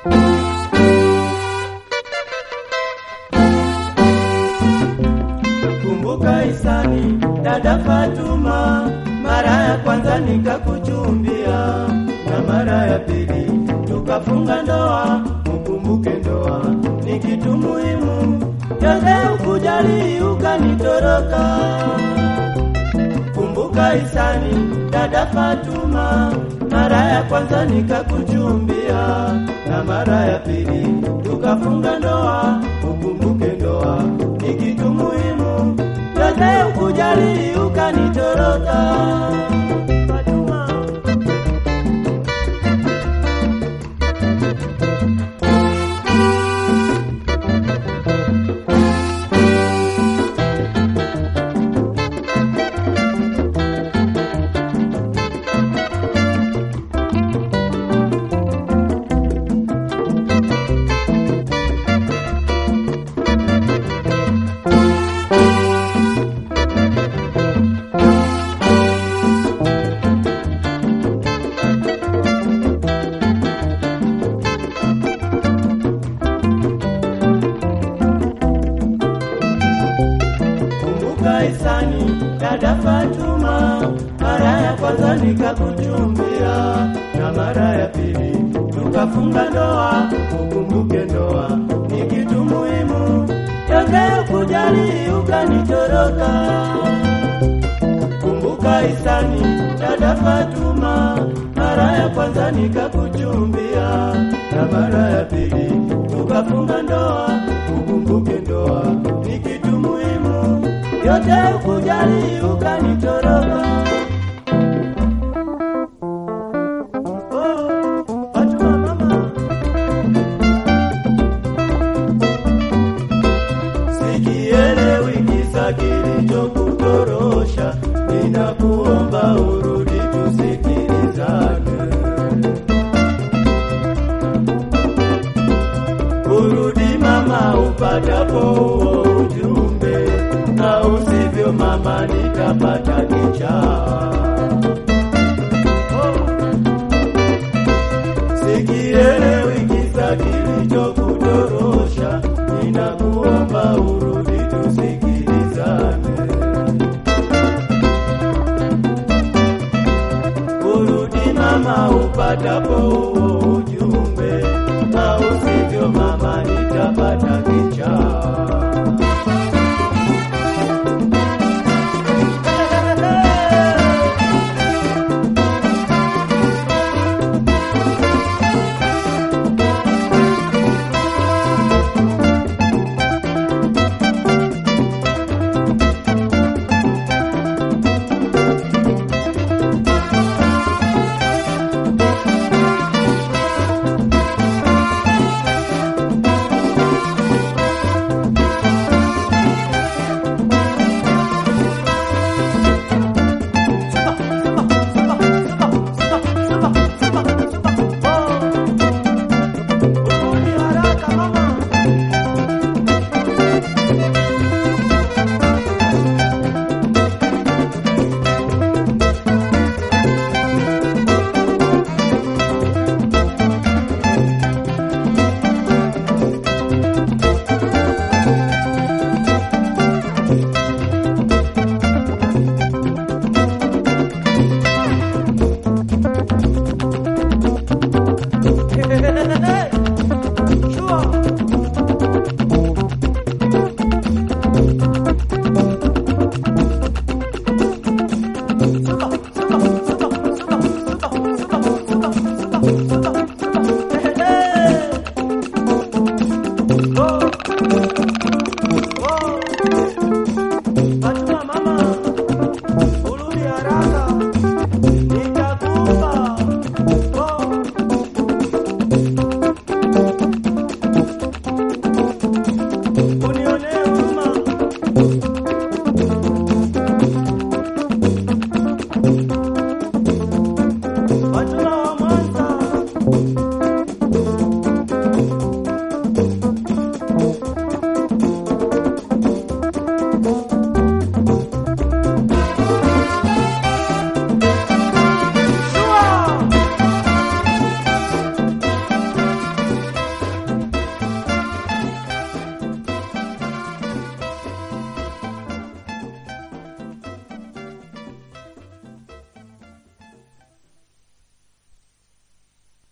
Kumbuka Isani, dada Fatuma, mara ya kwanza nikakuchumbia, na mara ya pili tukafunga ndoa. Ukumbuke ndoa ni kitu muhimu, yote ukujali ukanitoroka. Kumbuka Isani, dada Fatuma, mara ya kwanza nikakuchumbia, na mara ya pili tukafunga ndoa. Ukumbuke ndoa ni kitu muhimu, yote ukujali ukanitoroka. Fatuma. Kumbuka Isani, dada Fatuma, mara ya kwanza nikakuchumbia, na mara ya pili tukafunga ndoa. Ukumbuke ndoa ni kitu muhimu, yote kujali ukanitoroka. Kumbuka Isani, dada Fatuma, mara ya kwanza nikakuchumbia, na mara ya pili tukafunga ndoa. Ukumbuke ndoa ni kitu muhimu, yote kujali ukanitoroka. Oh, Fatuma mama. Sikielewi kisa kilichokutorosha, ninakuomba urudi tusikilizane. Urudi mama, upatapo huo ujumbe, na usivyo mama, nitapata kichaa. Oh. Sikielewi kisa kilichokutorosha, ninakuomba urudi tusikilizane. Urudi mama, upatapo huo ujumbe, na usivyo mama, nitapata kichaa.